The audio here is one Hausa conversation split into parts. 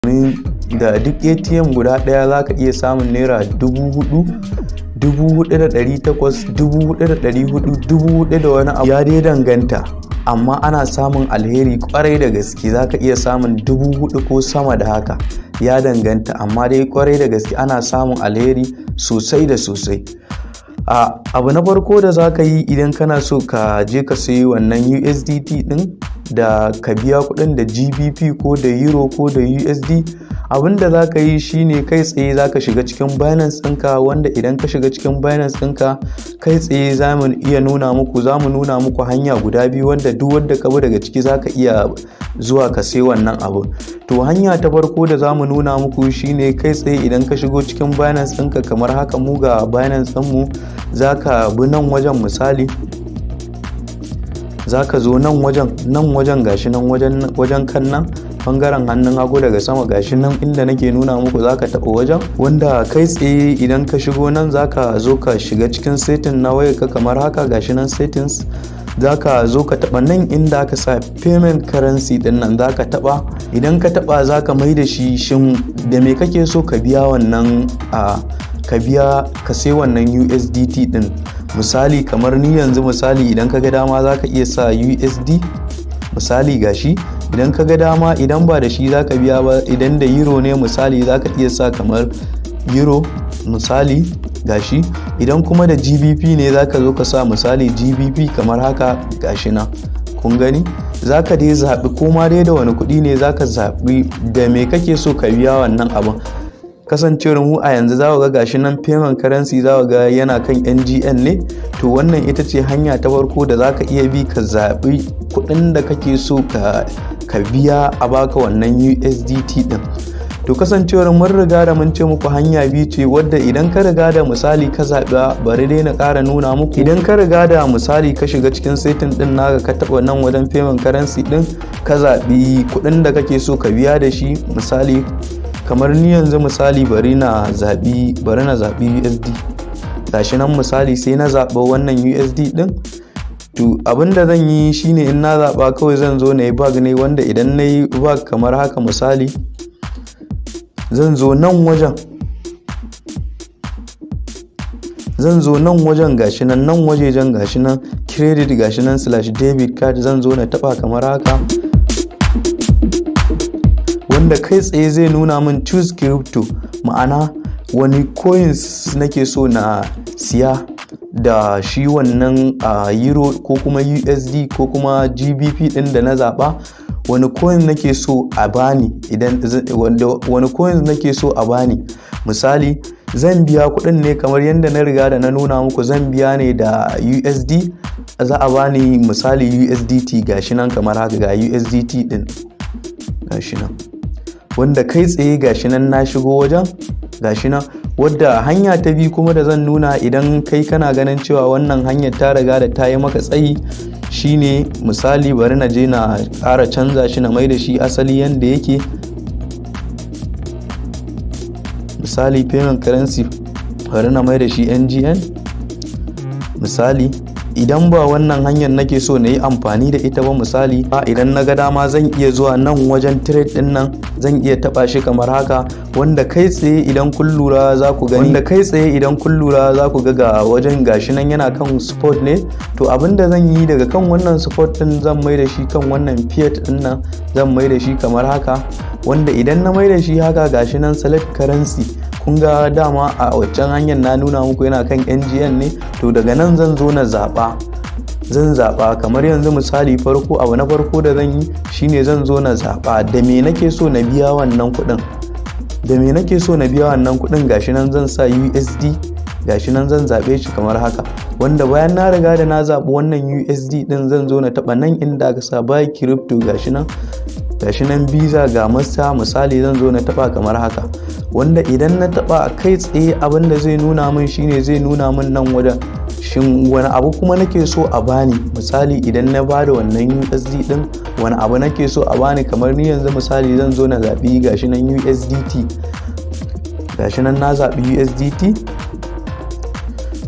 da duk atm guda ɗaya za ka iya samun naira dubu hudu dubu hudu da ɗari takwas dubu hudu da ɗari hudu dubu hudu da wani abu ya dai danganta amma ana samun alheri kwarai da gaske za ka iya samun dubu hudu ko sama da haka ya danganta amma dai kwarai da gaske ana samun alheri sosai da sosai a abu na farko da za ka yi idan kana so ka je ka sayi wannan usdt din da ka biya kudin da gbp ko da euro ko da usd abin da za ka yi shine kai tsaye za ka shiga cikin binance ɗinka wanda idan ka shiga cikin binance ɗinka kai tsaye za mu iya nuna muku za mu nuna muku hanya guda biyu wanda duk wanda ka bi daga ciki za ka iya zuwa ka sai wannan abu to hanya ta farko da za mu nuna muku shine kai tsaye idan ka shigo cikin binance ɗinka kamar haka mu ga binance ɗinmu za ka bi nan wajen misali za ka zo nan wajen nan wajen gashi nan wajen kan nan bangaren hannun hagu daga sama gashi nan inda nake nuna muku zaka taɓa wajen wanda kai tsaye idan ka shigo nan zaka zo ka shiga cikin setting na wayarka kamar haka gashi nan settings zaka zo ka taɓa nan inda aka sa payment currency din nan zaka taɓa idan ka taɓa zaka mai da shi shin da me kake so ka biya wannan a ka biya ka sai wannan USDT din misali kamar ni yanzu misali idan ka ga dama zaka iya sa USD misali gashi idan ka ga dama idan ba da shi zaka biya ba idan da euro ne misali zaka iya sa kamar euro misali gashi idan kuma da gbp ne zaka zo ka sa misali gbp kamar haka gashi na kun gani zaka dai zaɓi koma dai da wani kuɗi ne zaka zaɓi da me kake so ka biya wannan abin kasancewar mu a yanzu za ga gashi nan payment currency za ga yana kan ngn ne to wannan ita ce hanya ta farko da za ka iya bi ka zaɓi kuɗin da kake so ka biya a baka wannan usdt ɗin to kasancewar mun riga da mun ce muku hanya biyu ce wadda idan ka riga da misali ka zaɓa bari dai na ƙara nuna muku idan ka riga da misali ka shiga cikin setin ɗin naka ka taɓa nan wajen payment currency ɗin ka zaɓi kuɗin da kake so ka biya da shi misali kamar ni yanzu misali bari na zaɓi bari na zaɓi usd gashi nan misali sai na zaɓa wannan usd ɗin to abinda zan yi shine in na zaɓa kawai zan zo na yi bag ne wanda idan na yi bag kamar haka misali zan zo nan wajen zan zo nan wajen gashi nan nan wajejen gashi nan credit gashi nan slash debit card zan zo na taɓa kamar haka wanda kai tsaye zai nuna min choose crypto ma'ana wani coins nake so na siya da shi wannan uh, euro ko kuma usd ko kuma gbp din da na zaba wani coin nake so a bani idan wani coin nake so a bani misali zan biya kuɗin ne kamar yadda na riga da na nuna muku zan biya ne da usd za a bani misali usdt gashi nan kamar haka ga usdt din gashi nan wanda kai tsaye gashi nan na shigo wajen gashi nan wadda hanya ta biyu kuma da zan nuna idan kai kana ganin cewa wannan hanyar ta riga da ta yi maka tsayi shine misali bari na je na ƙara canza shi na mai da shi asali yadda yake misali payment currency bari na mai da shi ngn misali idan ba wannan hanyar nake so na yi amfani da ita ba misali idan na ga dama zan iya zuwa nan wajen trade din nan zan iya taba shi kamar haka wanda kai tsaye idan kun lura za ku gani wanda kai tsaye idan kun lura za ku ga ga wajen gashi nan yana kan sport ne to abinda zan yi daga kan wannan sport din zan mai da shi kan wannan fiat din nan zan mai da shi kamar haka wanda idan na mai da shi haka gashi nan select currency kun ga dama a waccan hanyar na nuna muku yana kan ngn ne to daga nan zan zo na zaɓa zan zaɓa kamar yanzu misali farko abu na farko da zan yi shine zan zo na zaɓa da me nake so na biya wannan kuɗin da me nake so na biya wannan kuɗin gashi nan zan sa usd gashi nan zan zaɓe shi kamar haka wanda bayan na riga da na zaɓi wannan usd ɗin zan zo na taɓa nan inda aka sa buy crypto gashi nan gashi nan visa ga masta misali zan zo na taɓa kamar haka wanda idan na taba kai tsaye abin da zai nuna min shine zai nuna min nan wajen shin wani abu kuma nake so a bani misali idan na bada wannan USD din wani abu nake so a bani kamar ni yanzu misali zan zo na zaɓi gashi nan USDT gashi nan na zaɓi USDT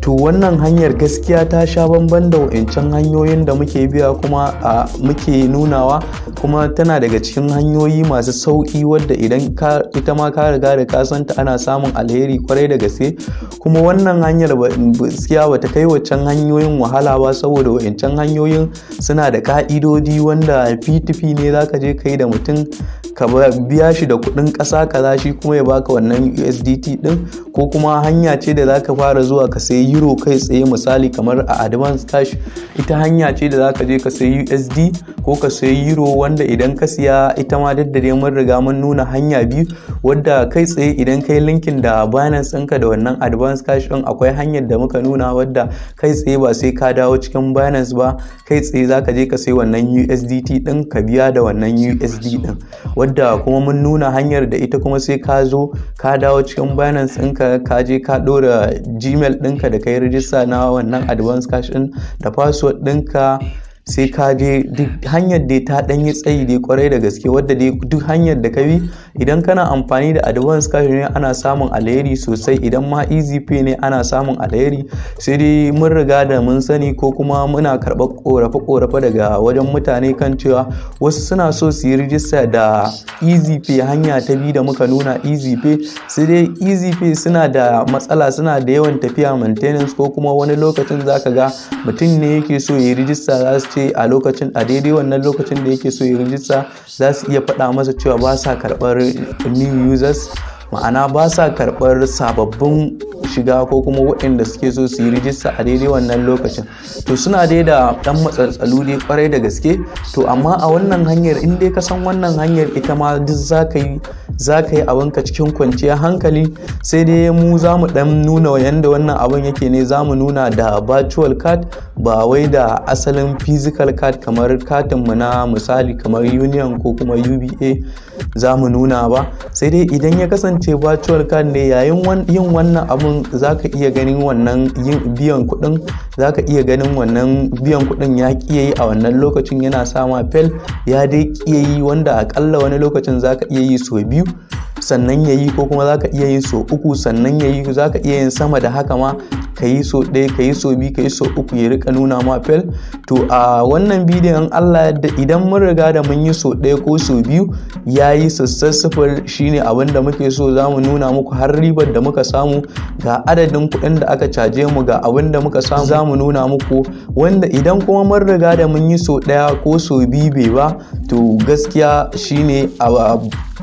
to wannan hanyar gaskiya ta sha bamban da wa'incan hanyoyin da muke biya kuma a muke nunawa kuma tana daga cikin hanyoyi masu sauƙi wadda idan ka ita ma ka riga da ka santa ana samun alheri kwarai da gaske kuma wannan hanyar gaskiya bata kai waccan hanyoyin wahala ba saboda wa'incan hanyoyin suna da ka'idodi wanda p2p ne zaka je kai da mutum ka biya shi da kuɗin ƙasa kaza shi kuma ya baka wannan USDT ɗin ko kuma hanya ce da zaka fara zuwa ka sayi euro kai tsaye misali kamar a advance cash ita hanya ce da zaka je ka sayi USD ko ka sayi euro wanda idan ka siya ita ma duk da dai mun riga mun nuna hanya biyu wadda kai tsaye idan kai linkin da Binance ɗinka da wannan advance cash ɗin akwai hanyar da muka nuna wadda kai tsaye ba sai ka dawo cikin Binance ba kai tsaye zaka je ka sayi wannan USDT ɗin ka biya da wannan USD ɗin wadda kuma mun nuna hanyar da ita kuma sai ka zo ka dawo cikin binance ɗinka ka je ka ɗora gmail ɗinka da ka yi rijista na wannan advance cash ɗin da password ɗinka sai ka je duk hanyar dai ta ɗan yi tsayi dai kwarai da gaske wadda dai duk hanyar da ka bi idan kana amfani da advance cash ne ana samun alheri sosai idan ma easy pay ne ana samun alheri sai dai mun riga da mun sani ko kuma muna karɓar korafe-korafe daga wajen mutane kan cewa wasu suna so su yi rijista da easy pay hanya ta biyu da muka nuna easy pay sai dai easy pay suna da matsala suna da yawan tafiya maintenance ko kuma wani lokacin zaka ga mutum ne yake so ya yi rijista za su ce a lokacin a daidai wannan lokacin da yake so ya rijista za su iya faɗa masa cewa ba sa karɓar new users ma'ana ba sa karɓar sababbin shiga ko kuma waɗanda suke so su yi rijista a daidai wannan lokacin to suna dai da ɗan matsatsalu dai kwarai da gaske to amma a wannan hanyar in dai ka san wannan hanyar ita ma duk za ka yi za ka yi abinka cikin kwanciyar hankali sai dai mu za mu ɗan nuna yadda wannan abin yake ne za mu nuna da virtual card ba wai da asalin physical card kamar katinmu na misali kamar union ko kuma uba za mu nuna ba sai dai idan ya kasance virtual card ne yayin yin wannan abun za ka iya ganin wannan yin biyan kuɗin za ka iya ganin wannan biyan kuɗin ya ƙiya yi a wannan lokacin yana sama fel ya dai ƙiya yi wanda akalla wani lokacin za ka iya yi sau biyu sannan ya yi ko kuma za ka iya yin so uku sannan ya yi za ka iya yin sama da haka ma ka yi so ɗaya ka yi so biyu ka yi so uku ya rika nuna ma fel to a wannan bidiyon allah yadda idan mun riga da mun yi so ɗaya ko so biyu ya yi sassassafar shine abin da muke so za mu nuna muku har ribar da muka samu ga adadin kuɗin da aka caje mu ga abin da muka samu za mu nuna muku wanda idan kuma mun riga da mun yi so ɗaya ko so biyu bai ba to gaskiya shine a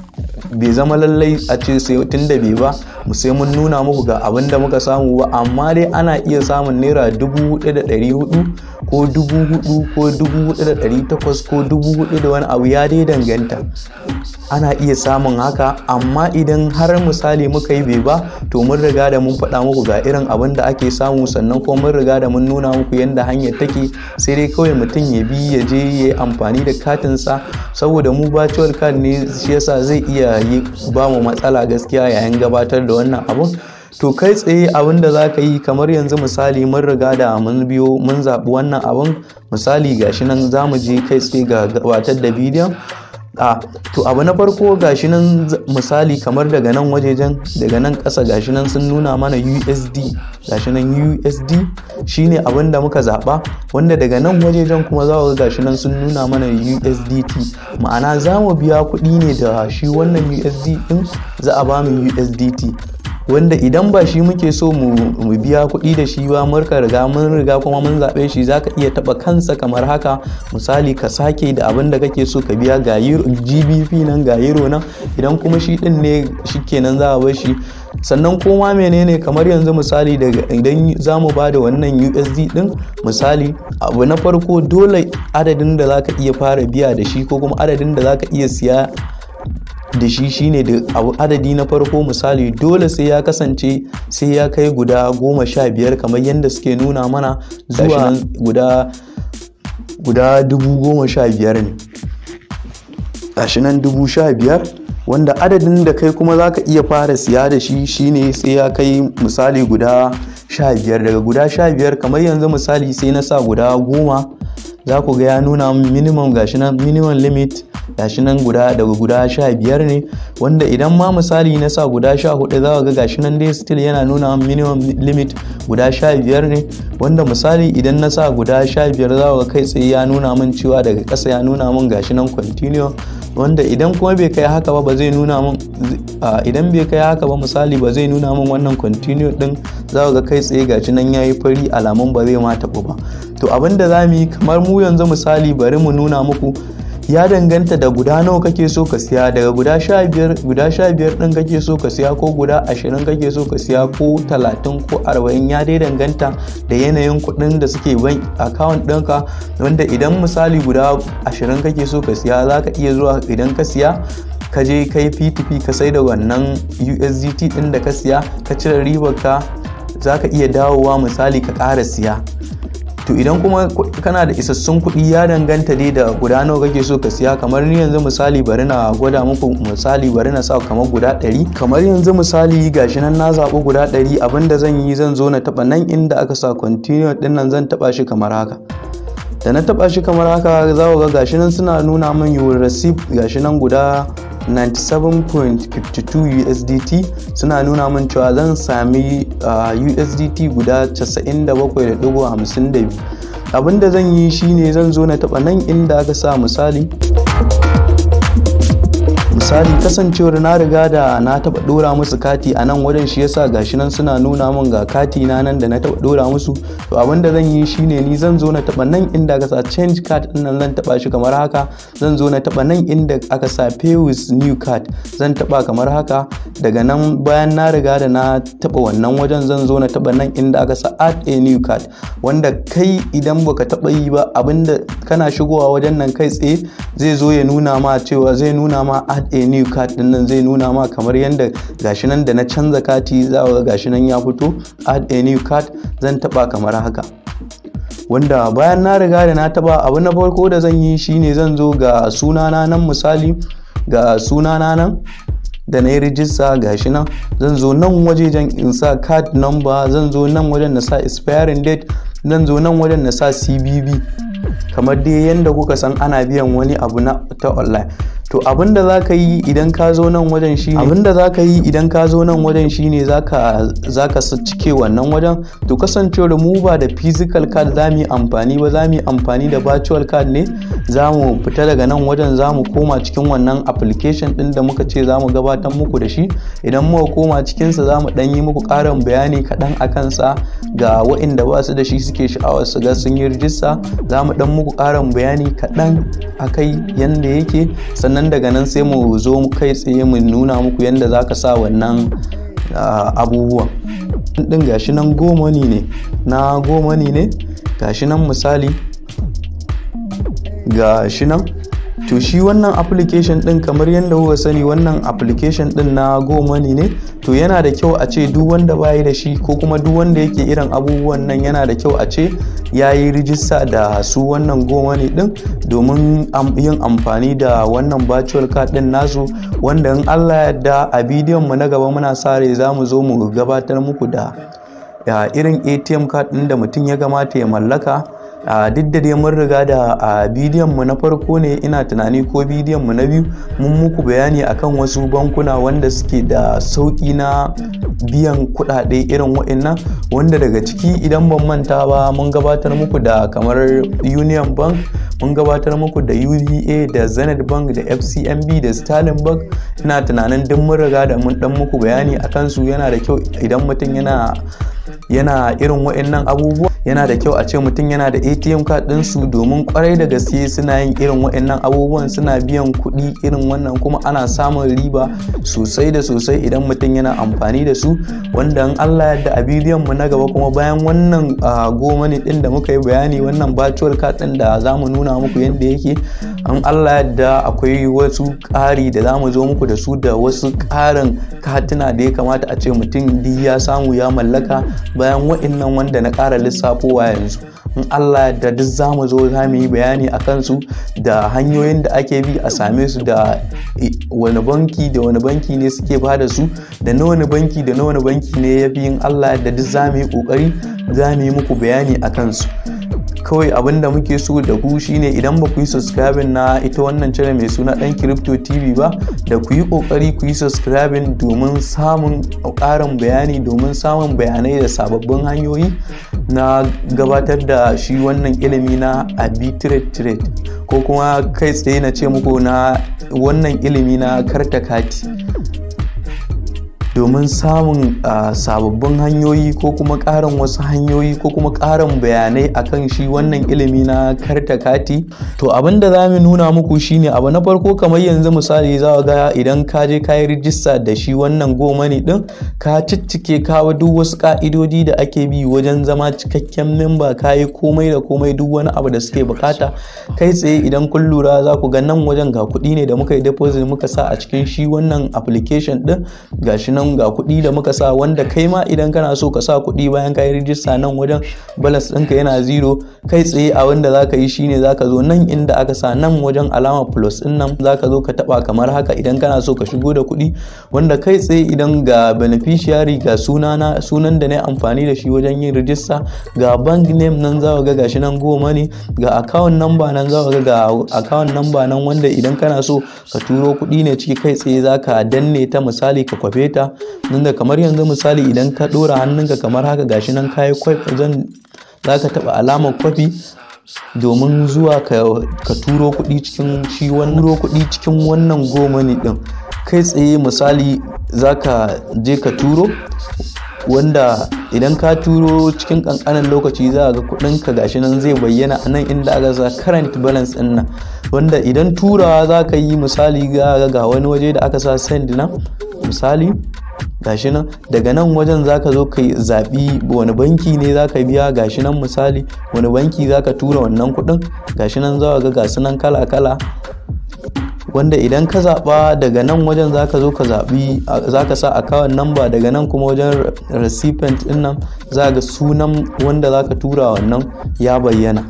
bai zama lallai a ce sai tun da bai ba mu sai mun nuna muku ga abin da muka samu ba amma dai ana iya samun naira dubu hudu da ɗari hudu ko dubu hudu ko dubu hudu da ɗari takwas ko dubu hudu da wani abu ya dai danganta ana iya samun haka amma idan har misali muka yi bai ba to mun riga da mun faɗa muku ga irin abin da ake samu sannan kuma mun riga da mun nuna muku yadda hanyar take sai dai kawai mutum ya bi ya je ya yi amfani da katinsa saboda mu virtual card ne shi yasa zai iya yi ba mu matsala gaskiya yayin gabatar da wannan abun to kai tsaye abin da za ka yi kamar yanzu misali mun riga da mun biyo mun zaɓi wannan abun misali gashi nan za mu je kai tsaye ga gabatar da bidiyon a to abu na farko gashi nan misali kamar daga nan wajejen daga nan ƙasa gashi nan sun nuna mana usd gashi nan usd shine abin da muka zaɓa wanda daga nan wajejen kuma za ga gashi nan sun nuna mana usdt ma'ana za mu biya kuɗi ne da shi wannan usd ɗin za a ba mu usdt wanda idan ba shi muke so mu biya kuɗi da shi ba murka riga mun riga kuma mun zaɓe shi zaka iya taɓa kansa kamar haka misali ka sake da abin da kake so ka biya ga gbp nan ga euro nan idan kuma shi ɗin ne shikenan za a bar shi sannan koma menene kamar yanzu misali daga idan za mu ba da wannan usd din misali abu na farko dole adadin da zaka iya fara biya da shi ko kuma adadin da zaka iya siya da shi shine da abu adadi na farko misali dole sai ya kasance sai ya kai guda goma sha biyar kamar yadda suke nuna mana zuwa guda guda dubu goma sha biyar ne gashi nan dubu sha biyar wanda adadin da kai kuma za ka iya fara siya da shi shine sai ya kai misali guda sha biyar daga guda sha biyar kamar yanzu misali sai na sa guda goma za ku ga ya nuna min minimum gashi nan minimum limit gashi nan guda daga guda sha biyar ne wanda idan ma misali na sa guda sha hudu za ga gashi nan dai still yana nuna minimum limit guda sha biyar ne wanda misali idan na sa guda sha biyar za ga kai tsaye ya nuna min cewa daga ƙasa ya nuna min gashi nan continue wanda idan kuma bai kai haka ba ba zai nuna min idan bai kai haka ba misali ba zai nuna min wannan continue din za ga kai tsaye gashi nan yayi fari alamun ba zai ma taɓu ba to abinda za mu yi kamar mu yanzu misali bari mu nuna muku ya danganta da guda nawa kake so ka siya daga guda sha biyar guda sha biyar din kake so ka siya ko guda ashirin kake so ka siya ko talatin ko arba'in ya dai danganta da yanayin kuɗin da suke ban account ɗinka wanda idan misali guda ashirin kake so ka siya za ka iya zuwa idan ka siya ka je kai p2p ka sai da wannan usdt ɗin da ka siya ka cire ribar ka za ka iya dawowa misali ka ƙara siya to idan kuma kana da isassun kuɗi ya danganta dai da guda nawa kake so ka siya kamar ni yanzu misali bari na gwada muku misali bari na sa kamar guda ɗari kamar yanzu misali gashi nan na zaɓi guda ɗari abinda zan yi zan zo na taɓa nan inda aka sa continue ɗin nan zan taɓa shi kamar haka da na taɓa shi kamar haka za ga gashi nan suna nuna min you will receive gashi nan guda 97.52 USDT suna nuna min cewa zan sami uh, USDT guda 97.52 abinda zan yi shine zan zo na taba nan inda aka sa misali misali kasancewar na riga da na taba dora musu kati a nan wajen shi yasa gashi nan suna nuna min ga kati na nan da na taba dora musu to abinda zan yi shine ni zan zo na taba nan inda aka sa change card din nan zan taba shi kamar haka zan zo na taba nan inda aka sa pay with new card zan taba kamar haka daga nan bayan na riga da na taba wannan wajen zan zo na taba nan inda aka sa add a new card wanda kai idan baka taba yi ba abinda kana shigowa wajen nan kai tsaye zai zo ya nuna ma cewa zai nuna ma add a new card din nan zai nuna ma kamar yadda gashi nan da na canza kati za ga gashi nan ya fito add a new card zan taba kamar haka wanda bayan na riga da na taba abu na farko da zan yi shine zan zo ga sunana nan misali ga sunana nan da na yi rijista gashi nan zan zo nan wajejen in sa card number zan zo nan wajen na sa expiring date zan zo nan wajen na sa cbb kamar dai yadda kuka san ana biyan wani abu na ta online to abinda za ka yi idan ka zo nan wajen shine abinda za ka yi idan ka zo nan wajen shine zaka zaka cike wannan wajen to kasancewar mu ba da physical card za mu yi amfani ba za mu yi amfani da virtual card ne za mu fita daga nan wajen za mu koma cikin wannan application din da muka ce za mu gabatar muku da shi idan muka koma cikinsa za mu dan yi muku ƙarin bayani kaɗan a kansa ga waɗanda ba su da shi suke sha'awar su ga sun yi rijista za mu dan muku ƙarin bayani kaɗan a kai yadda yake sannan daga nan sai mu zo kai tsaye mu nuna muku yadda za ka sa wannan abubuwan ɗin gashi nan goma ne na goma ne gashi nan misali gashi nan to shi wannan application din kamar yadda kuka sani wannan application din na gomani ne to yana da kyau a ce duk wanda bayi da shi ko kuma duk wanda yake irin abubuwan nan yana da kyau a ce ya yi rijista da su wannan gomani din domin yin amfani da wannan virtual card din nasu wanda in allah yadda a bidiyon mu na gaba muna sare za mu zo mu gabatar muku da irin atm card din da mutum ya kamata ya mallaka a duk da dai mun riga da a bidiyon mu na farko ne ina tunani ko bidiyon mu na biyu mun muku bayani akan wasu bankuna wanda suke da sauƙi na biyan kuɗaɗe irin wa'annan wanda daga ciki idan ban manta ba mun gabatar muku da kamar union bank mun gabatar muku da uba da zenith bank da fcmb da sterling bank ina tunanin duk mun riga da mun dan muku bayani akan su yana da kyau idan mutum yana yana irin wa'annan abubuwa yana da kyau a ce mutum yana da atm card ɗinsu domin kwarai da gaske suna yin irin wa'annan abubuwan suna biyan kuɗi irin wannan kuma ana samun riba sosai da sosai idan mutum yana amfani da su wanda in allah yadda a bidiyon mu na gaba kuma bayan wannan goma ne ɗin da muka yi bayani wannan virtual card ɗin da za mu nuna muku yadda yake in allah yadda akwai wasu ƙari da za mu zo muku da su da wasu ƙarin katina da ya kamata a ce mutum duk ya samu ya mallaka bayan wa'innan wanda na ƙara lissafowa yanzu in Allah da duk za mu zo za mu yi bayani a kansu da hanyoyin da ake bi a same su da wani banki da wani banki ne suke ba da su da na wani banki da na wani banki ne ya fi in Allah da duk za mu yi ƙoƙari za mu yi muku bayani a kansu kawai abin da muke so da ku shine idan ba ku yi subscribing na ita wannan channel mai suna dan crypto tv ba da ku yi kokari ku yi subscribing domin samun ƙarin bayani domin samun bayanai da sababbin hanyoyi na gabatar da shi wannan ilimi na arbitrate trade ko kuma kai tsaye na ce muku na wannan ilimi na karta kati domin samun sababbin hanyoyi ko kuma ƙarin wasu hanyoyi ko kuma ƙarin bayanai akan shi wannan ilimi na karta kati to abin da za mu nuna muku shine abu na farko kamar yanzu misali za ga idan ka je ka yi rijista da shi wannan gomani din ka ciccike kawo duk wasu ka'idodi da ake bi wajen zama cikakken memba ka yi komai da komai duk wani abu da suke bukata kai tsaye idan kun lura za ku ga nan wajen ga kuɗi ne da muka yi deposit muka sa a cikin shi wannan application din gashi nan ga kuɗi da muka sa wanda kai ma idan kana so ka sa kuɗi bayan ka yi rijista nan wajen balas ɗinka yana zero kai tsaye a wanda za ka yi shine za ka zo nan inda aka sa nan wajen alama plus ɗin nan za ka zo ka taɓa kamar haka idan kana so ka shigo da kuɗi wanda kai tsaye idan ga beneficiary ga sunana sunan da na yi amfani da shi wajen yin rijista ga bank name nan za ga gashi nan goma ne ga account number nan za ga ga account number nan wanda idan kana so ka turo kuɗi ne ciki kai tsaye za ka danne ta misali ka kwafe ta da kamar yanzu misali idan ka ɗora hannunka kamar haka gashi nan kayi zan za ka taɓa alamar kwafi domin zuwa ka turo kuɗi cikin shi turo kuɗi cikin wannan goma ne ɗin kai tsaye misali za ka je ka turo wanda idan ka turo cikin kankanin lokaci za ga kudinka gashi nan zai bayyana a nan inda aka sa current balance din nan wanda idan turawa za ka yi misali ga ga wani waje da aka sa send nan misali gashi nan daga nan wajen zaka zo ka zaɓi wani banki ne zaka biya gashi nan misali wani banki zaka tura wannan kuɗin gashi nan za ga gasu nan kala kala wanda idan ka zaɓa daga nan wajen zaka zo ka zaɓi zaka sa account number daga nan kuma wajen recipient ɗin nan za ga sunan wanda zaka tura wannan ya bayyana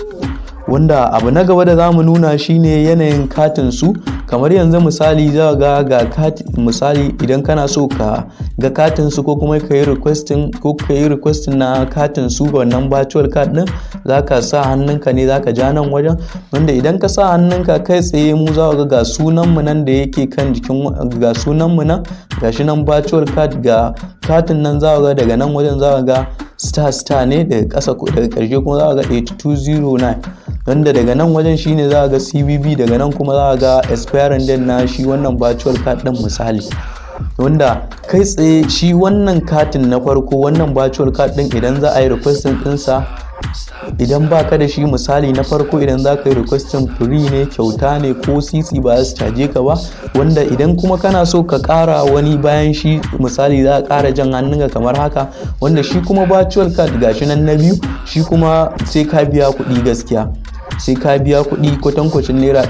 wanda abu na gaba da za mu nuna shine yanayin katin su kamar yanzu misali za ga ga misali idan kana so ka ga katin su ko kuma ka yi requesting ko ka yi requesting na katin su wannan virtual card din za ka sa hannunka ne za ka ja nan wajen wanda idan ka sa hannunka kai tsaye mu za ga ga sunan mu nan da yake kan jikin ga sunan mu nan gashi nan virtual card ga katin nan za ga daga nan wajen za ga star star ne daga ƙasa daga ƙarshe kuma za ga 8209 wanda daga nan wajen shine za ga cbb daga nan kuma za ga expiring date na shi wannan virtual card din misali wanda kai tsaye shi wannan katin na farko wannan virtual card din idan za a yi requesting ɗinsa idan ba ka da shi misali na farko idan za ka yi requesting free ne kyauta ne ko sisi ba su caje ka ba wanda idan kuma kana so ka kara wani bayan shi misali za ka kara jan hannunka kamar haka wanda shi kuma virtual card gashi nan na biyu shi kuma sai ka biya kuɗi gaskiya sai ka biya kuɗi kwatankwacin naira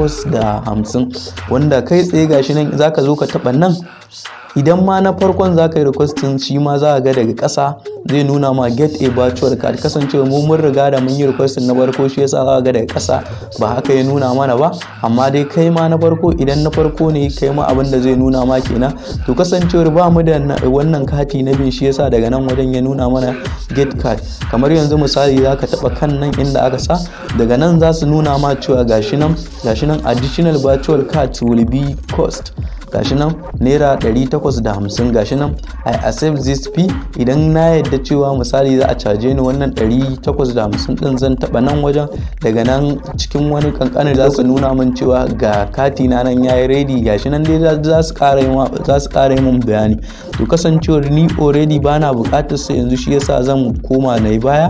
850 wanda kai tsaye gashi nan zaka zo ka taɓa nan idan ma na farkon za ka yi requesting shi ma za ga daga ƙasa zai nuna ma get a virtual card kasancewa mu mun riga da mun yi requesting na farko shi yasa za ga daga ƙasa ba haka ya nuna mana ba amma dai kai ma na farko idan na farko ne kai ma abin da zai nuna ma kenan to kasancewar ba mu da wannan kati na bin shi yasa daga nan wajen ya nuna mana get card kamar yanzu misali za ka taɓa kan nan inda aka sa daga nan za su nuna ma cewa gashi nan gashi nan additional virtual card will be cost gashi nan naira 850 gashi nan i accept this fee idan na yadda cewa misali za a caje ni wannan 850 din zan taba nan wajen daga nan cikin wani kankanin za su nuna min cewa ga kati na nan yayi ready gashi nan dai za su kara yi za su kara yi min bayani to kasancewar ni already bana bukatar sa yanzu shi yasa zan koma na yi baya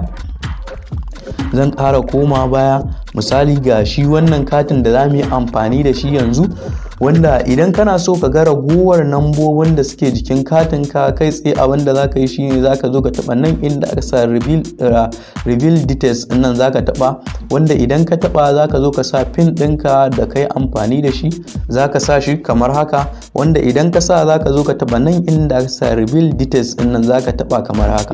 zan ƙara koma baya misali ga shi wannan katin da za mu yi amfani da shi yanzu wanda idan kana so ka ga ragowar nambobin da suke jikin katin ka kai tsaye abin da zaka yi shine zaka zo ka taba nan inda aka sa reveal details nan zaka taba wanda idan ka taba zaka zo ka sa pin ɗinka da kai amfani da shi zaka sa shi kamar haka wanda idan ka sa zaka zo ka taba nan inda aka sa reveal details nan zaka taba kamar haka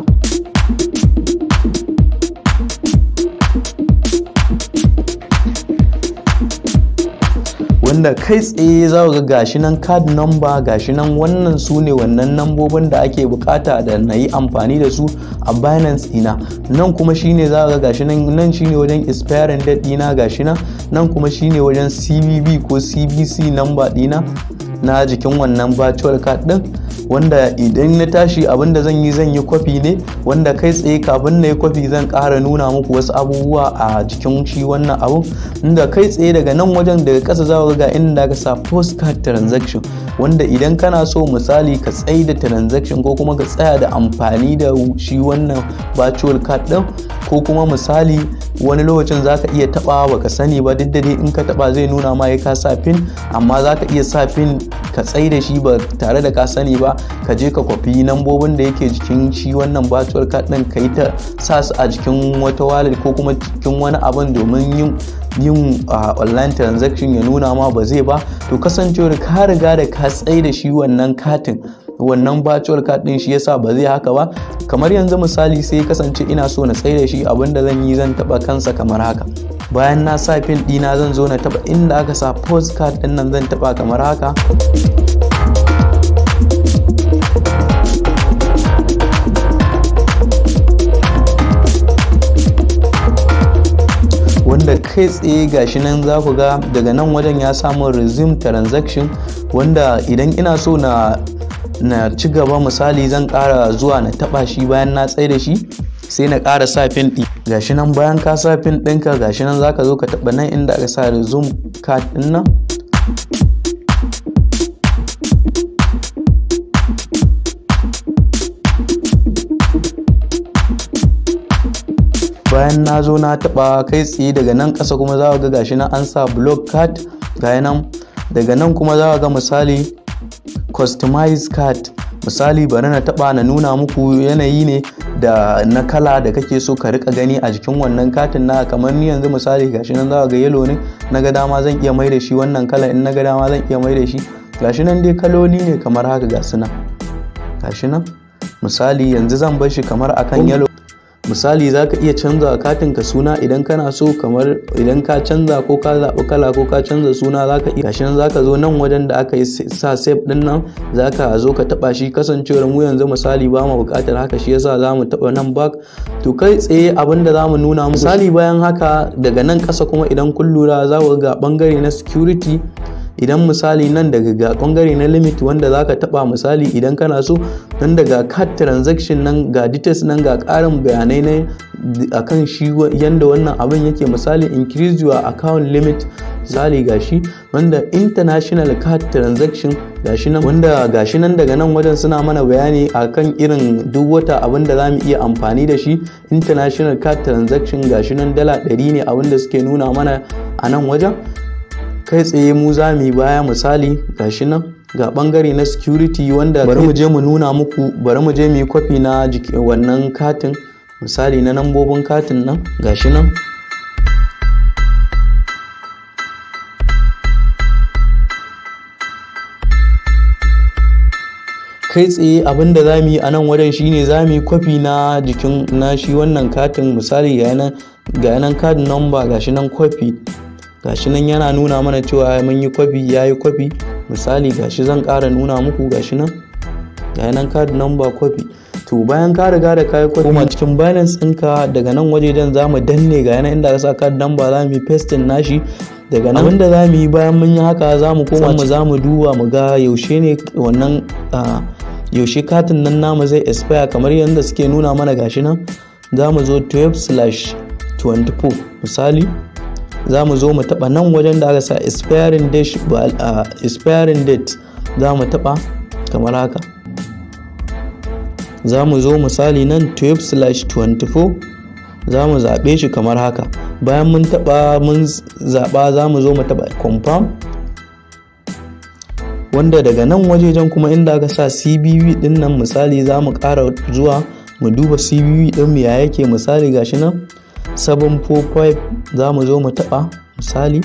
wanda kai tsaye za ga gashi nan card number gashi nan wannan su ne wannan nambobin da ake bukata da na yi amfani da su a binance ina nan kuma shine za ga gashi nan nan shine wajen expiring date dina gashi nan nan kuma shine wajen cbb ko cbc number dina na jikin wannan virtual card din wanda idan na tashi abinda zan yi zan yi kwafi ne wanda kai tsaye kafin na yi kwafi zan ƙara nuna muku wasu abubuwa a jikin shi wannan abun inda kai tsaye daga nan wajen daga ƙasa za ga inda ka sa postcard transaction wanda idan kana so misali ka tsaye da transaction ko kuma ka tsaya da amfani da shi wannan virtual card din ko kuma misali wani lokacin za ka iya taba baka sani ba duk da dai in ka taba zai nuna ma ya ka sa pin amma za ka iya sa pin ka tsaye da shi ba tare da ka sani ba ka je ka kwafi nambobin da yake jikin shi wannan virtual card din ka yi ta sa su a jikin wata wallet ko kuma cikin wani abin domin yin yin online transaction ya nuna ma ba zai ba to kasancewar ka riga da ka tsaye da shi wannan katin wannan virtual card din shi yasa ba zai haka ba kamar yanzu misali sai kasance ina so na tsaye da shi abinda zan yi zan taba kansa kamar haka bayan na sa pin dina zan zo na taba inda aka sa postcard din nan zan taba kamar haka wanda kai tsaye gashi nan za ku ga daga nan wajen ya samu resume transaction wanda idan ina so na na ci gaba misali zan kara zuwa na taba shi bayan na tsaye da shi sai na kara sa pin ɗin gashi nan bayan ka sa pin ɗinka gashi nan zaka zo ka taba nan inda aka sa resume card ɗin nan bayan na zo na taba kai tsaye daga nan ƙasa kuma za ga gashi nan an sa block card ga nan daga nan kuma za ga misali customize card misali bari na taba na nuna muku yanayi ne da na kala da kake so ka rika gani a jikin wannan katin na kamar ni yanzu misali gashi nan za ga yellow ne na ga dama zan iya mai da shi wannan kala in na ga dama zan iya mai da shi gashi nan dai kaloli ne kamar haka ga su nan gashi nan misali yanzu zan bar shi kamar akan yellow misali za ka iya canza katin ka suna idan kana so kamar idan ka canza ko ka zaɓi kala ko ka canza suna za ka iya gashi nan za ka zo nan wajen da aka yi sa save din nan za ka zo ka taɓa shi kasancewar mu yanzu misali ba mu buƙatar haka shi yasa za mu taɓa nan back to kai tsaye abin da za mu nuna misali bayan haka daga nan ƙasa kuma idan kun lura za ku ga ɓangare na security idan misali nan daga ga bangare na limit wanda zaka taba misali idan kana so nan daga card transaction nan ga details nan ga karin bayanai ne akan shi yanda wannan abin yake misali increase your account limit misali gashi wanda international card transaction gashi nan wanda gashi nan daga nan wajen suna mana bayani akan irin duk wata abin da zamu iya amfani da shi international card transaction gashi nan dala 100 ne abin da suke nuna mana a nan wajen kai tsaye mu za mu yi baya misali gashi nan ga bangare na security wanda bari mu je mu nuna muku bari mu je mu yi kwafi na wannan katin misali na nambobin katin nan gashi nan kai tsaye abin da za mu yi a nan wajen shine za mu yi kwafi na jikin na shi wannan katin misali ga yanan card number gashi nan kwafi gashi nan yana nuna mana cewa mun yi kwafi ya yi kwafi misali gashi zan ƙara nuna muku gashi nan ga nan card number kwafi to bayan ka riga da kayi kwafi kuma cikin balance ɗinka daga nan wajejen za mu danne ga yana inda ka sa card number za mu yi pasting nashi daga nan abinda za mu yi bayan mun yi haka za mu koma mu za mu duba mu ga yaushe ne wannan yaushe katin nan namu zai expire kamar yadda suke nuna mana gashi nan za mu zo 12 24 misali za mu zo mu taba nan wajen da aka sa expiring date expiring date za mu taba kamar haka za mu zo misali nan 12/24 za mu zaɓe shi kamar haka bayan mun taba mun zaɓa za mu zo mu taba confirm wanda daga nan wajejen kuma inda aka sa cbv din nan misali za mu ƙara zuwa mu duba cbv din mu ya yake misali gashi nan 745 za mu zo mu taɓa misali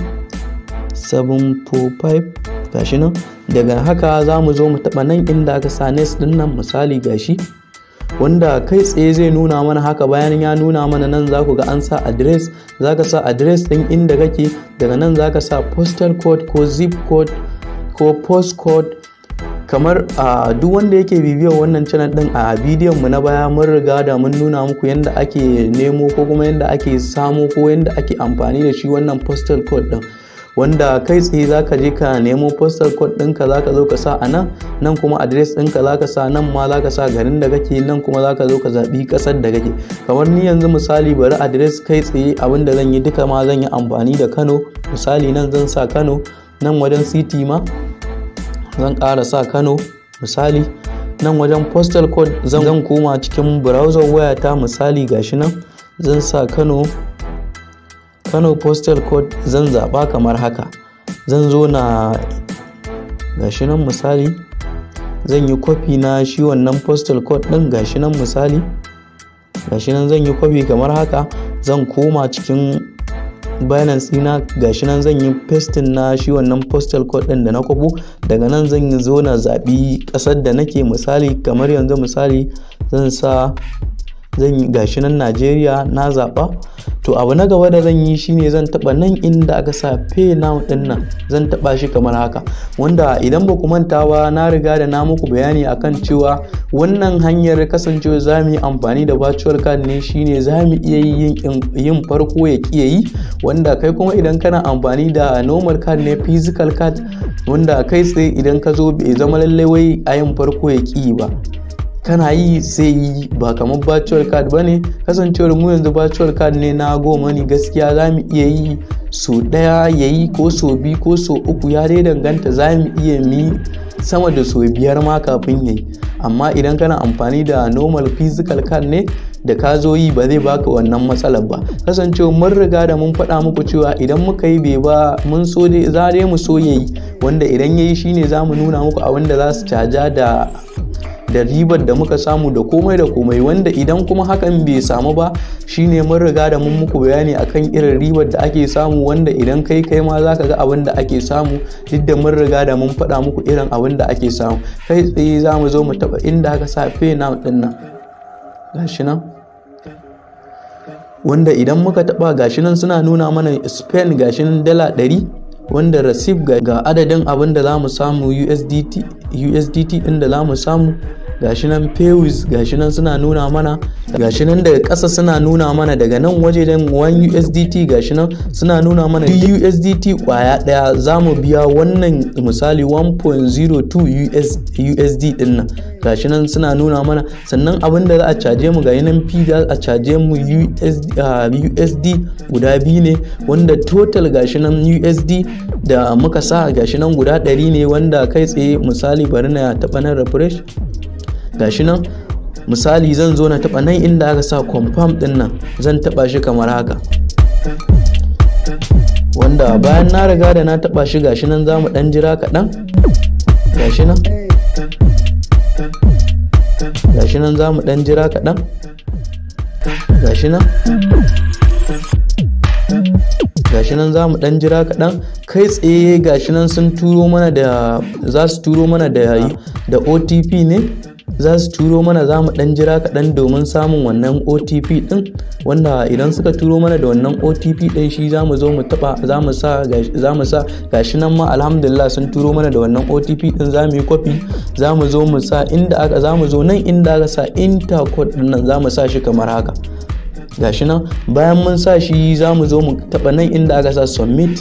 745 gashi nan daga haka za mu zo mu taɓa nan inda aka sa next din nan misali gashi wanda kai tsaye zai nuna mana haka bayan ya nuna mana nan za ku ga an sa address za ka sa address ɗin inda kake daga nan za ka sa postal code ko zip code ko postcode kamar a duk wanda yake bibiyar wannan channel din a bidiyon mu na baya mun riga da mun nuna muku yadda ake nemo ko kuma yadda ake samo ko yadda ake amfani da shi wannan postal code din wanda kai tsaye za ka je ka nemo postal code ɗinka za ka zo ka sa a nan nan kuma address ɗinka za ka sa nan ma za ka sa garin da kake nan kuma za ka zo ka zaɓi ƙasar da kake kamar ni yanzu misali bari address kai tsaye abin da zan yi duka ma zan yi amfani da kano misali nan zan sa kano nan wajen city ma zan ƙara sa kano misali nan wajen postal code zan koma cikin browser wayata misali gashi nan zan sa kano kano postal code zan zaɓa kamar haka zan zo na gashi nan misali zan yi kwafi na shi wannan postal code ɗin gashi nan misali gashi nan zan yi kwafi kamar haka zan koma cikin binance ɗina gashi nan zan yi pasting na shi wannan postal code ɗin da na kwabo daga nan zan yi zo na zaɓi ƙasar da nake misali kamar yanzu misali zan sa zan yi gashi nan najeriya na zaɓa to abu na gaba da zan yi shine zan taba nan inda aka sa pay now din nan zan taba shi kamar haka wanda idan ba ku manta ba na riga da na muku bayani akan cewa wannan hanyar kasancewa za mu yi amfani da virtual card ne shine za mu iya yin farko ya kiya yi wanda kai kuma idan kana amfani da normal card ne physical card wanda kai tsaye idan ka zo bai zama lallai wai a yin farko ya ki ba kana yi sai yi ba kamar virtual card ba ne kasancewar mu yanzu virtual card ne na goma ne gaskiya za mu iya yi so ɗaya ya yi ko so biyu ko so uku ya dai danganta za mu iya mi sama da so biyar ma kafin ya yi amma idan kana amfani da normal physical card ne da ka zo yi ba zai baka wannan matsalar ba kasancewa mun riga da mun faɗa muku cewa idan muka yi bai ba mun so dai za dai mu so ya yi wanda idan ya yi shine za mu nuna muku abin da za su caja da da ribar da muka samu da komai da komai wanda idan kuma hakan bai samu ba shine mun riga da mun muku bayani akan irin ribar da ake samu wanda idan kai kai ma zaka ga abin da ake samu duk da mun riga da mun faɗa muku irin abin da ake samu kai tsaye za mu zo mu taɓa inda aka sa pay now ɗin nan gashi nan wanda idan muka taɓa gashi nan suna nuna mana spain gashi nan dala ɗari wanda receive ga adadin abin da za mu samu USDT USDT din da za mu samu gashi nan paywis gashi nan suna nuna mana gashi nan daga ƙasa suna nuna mana daga nan waje dan 1 USDT gashi nan suna nuna mana duk USDT kwaya daya za mu biya wannan misali 1.02 US, USD din nan gashi nan suna nuna mana sannan abin da za a caje mu ga nan P za a caje mu USD, uh, USD guda biyu ne wanda total gashi nan USD da muka sa gashi nan guda ɗari ne wanda kai tsaye misali bari na taɓa nan refresh gashi nan misali zan zo na taɓa nan inda aka sa confirm ɗin nan zan taɓa shi kamar haka wanda bayan na riga da na taɓa shi gashi nan za mu ɗan jira kaɗan gashi nan gashi nan za mu ɗan jira kaɗan gashi nan gashi nan za mu dan jira kaɗan kai tsaye gashi nan sun turo mana da za su turo mana da da otp ne za su turo mana za mu dan jira kaɗan domin samun wannan otp ɗin wanda idan suka turo mana da wannan otp ɗin shi za mu zo mu taɓa za mu sa za mu sa gashi nan ma alhamdulillah sun turo mana da wannan otp ɗin za mu yi kwafi za mu zo mu sa inda aka za mu zo nan inda aka sa intercode ɗin nan za mu sa shi kamar haka gashi nan bayan mun sa shi za mu zo mu taɓa nan inda aka sa submit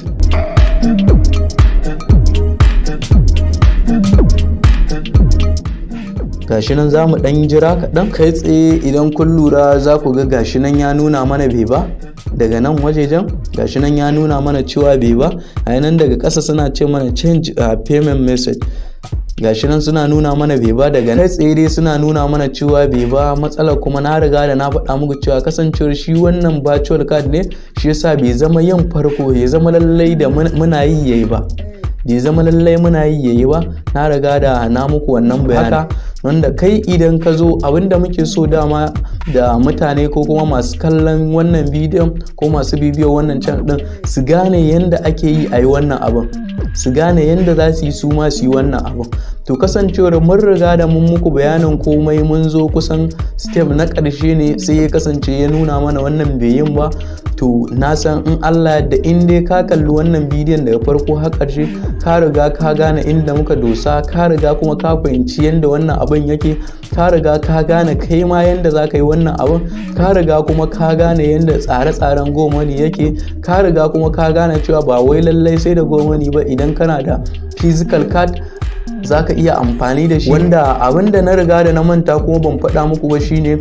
gashi nan za mu ɗan jira kaɗan kai tsaye idan kun lura za ku ga gashi nan ya nuna mana bai ba daga nan wajejen gashi nan ya nuna mana cewa bai ba a nan daga ƙasa suna ce mana change uh, payment message gashi nan suna nuna mana bai ba daga kai tsaye dai suna nuna mana cewa bai ba matsalar kuma na riga da na faɗa muku cewa kasancewar shi wannan virtual card ne shi yasa bai zama yin farko ya zama lallai da muna yi yayi ba bai zama lallai muna yi yayi ba na riga da na muku wannan bayani wanda kai idan ka zo abinda muke so dama da mutane ko kuma masu kallon wannan bidiyon ko masu bibiyo wannan channel din su gane yadda ake yi a yi wannan abin su gane yadda za su yi su ma su yi wannan abin to kasancewar mun riga da mun muku bayanin komai mun zo kusan step na ƙarshe ne sai ya kasance ya nuna mana wannan bai yin ba to na san in Allah da in dai ka kalli wannan bidiyon daga farko har ƙarshe ka riga ka gane inda muka dosa ka riga kuma ka fahimci yadda wannan abin yake ka riga ka gane kai ma yadda za ka yi wannan abin ka riga kuma ka gane yadda tsare-tsaren gomani yake ka riga kuma ka gane cewa ba wai lallai sai da gomani ba idan kana da physical card za ka iya amfani da shi wanda abinda na riga da na manta kuma ban faɗa muku ba shine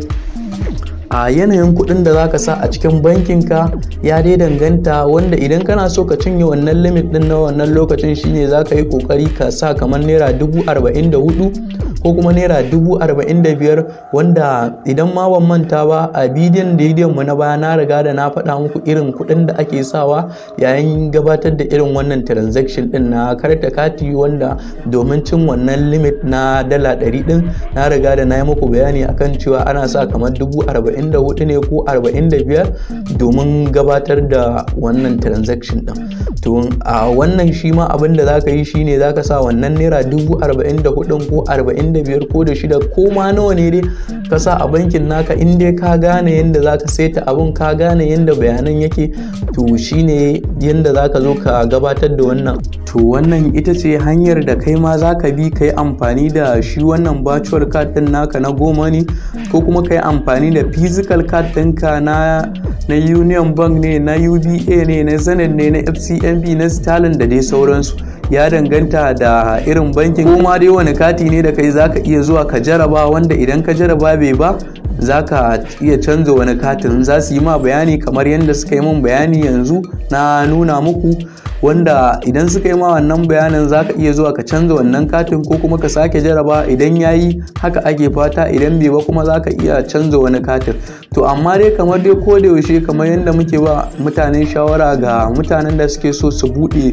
a yanayin kuɗin da zaka sa a cikin bankinka ya dai danganta wanda idan kana so ka cinye wannan limit din na wannan lokacin shine zaka yi kokari ka sa kamar naira dubu arba'in da hudu ko kuma naira dubu arba'in da biyar wanda idan ma ban manta ba a bidiyon da mu na baya na riga da na faɗa muku irin kuɗin da ake sawa yayin gabatar da irin wannan transaction din na karta kati wanda domin cin wannan limit na dala ɗari din na riga da na yi muku bayani akan cewa ana sa kamar dubu arba'in da hudu ne ko arba'in da biyar domin gabatar da wannan transaction din to a wannan shi ma abin da zaka yi shine zaka sa wannan naira dubu arba'in da hudun ko arba'in da biyar ko da shida ko ma nawa ne dai ka sa a bankin naka in dai ka gane yadda zaka saita abun ka gane yadda bayanan yake to shine yadda zaka zo ka gabatar da wannan to wannan ita ce hanyar da kai ma zaka bi ka yi amfani da shi wannan virtual card din naka na goma ne ko kuma ka yi amfani da physical card ɗinka na na union bank ne na uba ne na zenith ne na fcmb na stalin da dai sauransu ya danganta da irin bankin ko ma dai wani kati ne da kai zaka iya zuwa ka jaraba wanda idan ka jaraba bai ba zaka iya canza wani katin za su yi ma bayani kamar yadda suka yi min bayani yanzu na nuna muku wanda idan suka yi ma wannan bayanin za ka iya zuwa ka canza wannan katin ko kuma ka sake jaraba idan ya yi haka ake fata idan bai ba kuma za ka iya canza wani katin to amma dai kamar dai ko da yaushe kamar yadda muke ba mutane shawara ga mutanen da suke so su buɗe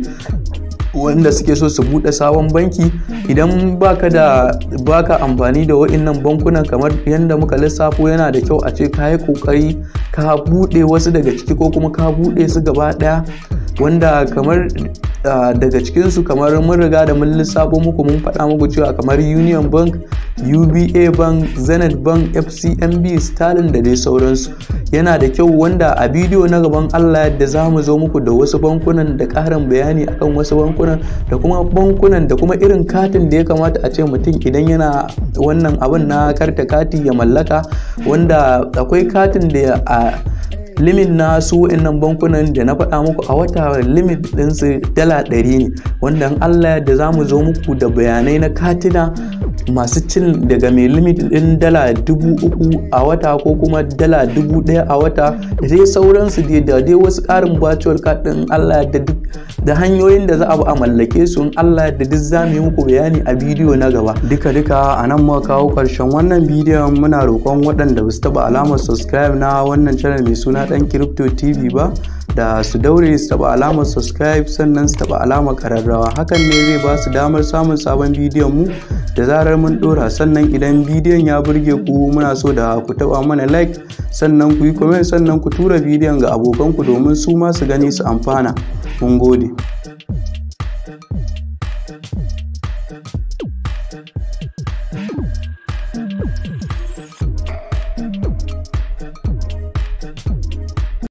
wanda suke so su bude sabon banki idan baka da baka amfani da wa'innan bankunan kamar yadda muka lissafo yana da kyau a ce ka yi kokari ka bude wasu daga ciki ko kuma ka bude su gaba daya wanda kamar daga cikinsu kamar mun riga da mun lissafo muku mun faɗa muku cewa kamar union bank uba bank zenith bank fcmb stalin da dai sauransu yana da kyau wanda a bidiyo na gaban allah yadda za mu zo muku da wasu bankunan da ƙarin bayani akan wasu bankunan da kuma bankunan da kuma irin katin da ya kamata a ce mutum idan yana wannan abin na karta kati ya mallaka wanda akwai katin da a limit na su wa'annan bankunan da na faɗa muku a wata limit ɗinsu dala ɗari ne wanda allah da za mu zo muku da bayanai na katina masu cin daga mai limit ɗin dala dubu uku a wata ko kuma dala dubu ɗaya a wata da dai sauransu dai da dai wasu ƙarin virtual card ɗin allah da duk da hanyoyin da za a bi a mallake su in allah da duk za mu yi muku bayani a bidiyo na gaba duka duka a nan muka kawo ƙarshen wannan bidiyon muna roƙon waɗanda ba su taɓa alamar subscribe na wannan channel mai suna ɗan crypto tv ba da su daure su taba alamar subscribe sannan su taba alamar kararrawa hakan ne zai ba su damar samun sabon bidiyon mu da zarar mun dora sannan idan bidiyon ya burge ku muna so da ku taba mana like sannan ku yi comment sannan ku tura bidiyon ga abokanku domin su ma su gani su amfana mun gode